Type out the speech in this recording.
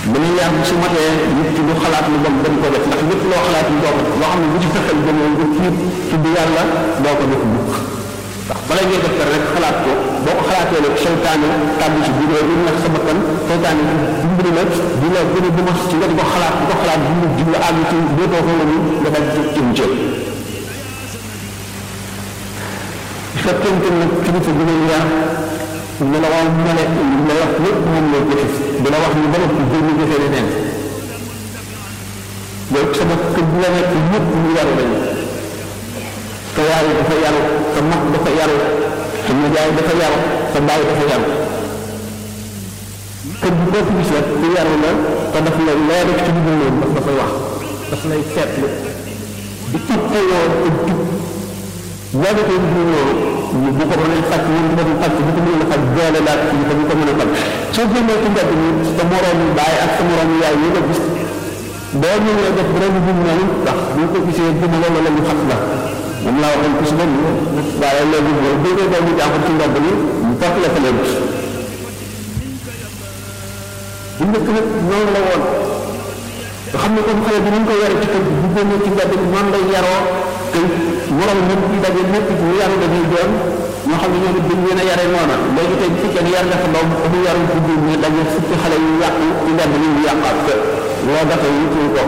beneen yar bi su matee nit ki du xalaat lu bon dem ko def ndax lépp loo xalaat lu doo ko def loo xam ne bu ci fexeel ba nga tiit tudd yàlla doo ko def mukk ndax bala ngay def rek xalaat ko boo ko xalaatee rek seytaane tàbbi ci biir lu nekk sa bakkan seytaane dimbali la di la gën a duma ci nga di ko xalaat di ko xalaat di di la àgg ci dootoo ko wënu nga dal ci jëm ci fekkente nag kilifa bi lay yar ne la waaw mu ne la wax lépp moom lay jëfe di la wax ni ba noppi jël ñu jëfee leneen yow sama kër bi la nekk ñëpp ñu yaru lañu sa yaay dafa yaru sa mag dafa yaru sa nijaay dafa yaru sa baay dafa yaru kër bi boo ko gis rek ku yaru la te daf lay loo def ci lu dul daf dafay wax daf lay seetlu di ittewoo ak jub boo defee lu dul loolu bu ko mënee faj ñun bu ko faj bu ko mënee faj doole laa ci ko bu ko mën a faj soo génnee ci mbedd mi sa moroom baay ak sa moroom yaay yi nga gis boo ñëwee def ren bu ñu noonu ndax bu ko gisee dina la wala ñu xat la moom laa waxoon ku si benn waaye léegi boo déggee doomu jaaxul ci mbedd mi ñu topp la fa leen bu njëkk nag noonu la woon nga xam ne comme xale bi ni ñu ko yare ci kër bu génnee ci mbedd mi noonu lay yaroo te moroom ñëpp di daje ñëpp ñu yaru dañuy doon ñoo xam ne ñoom it dañ leen a yare noona léegi tey bu fekkee ne yar nga sa doom bu yaru ci biir ñu daje fukki xale yu yàqu ci mbedd mi ñu yàqaat ko loo dafa yi ko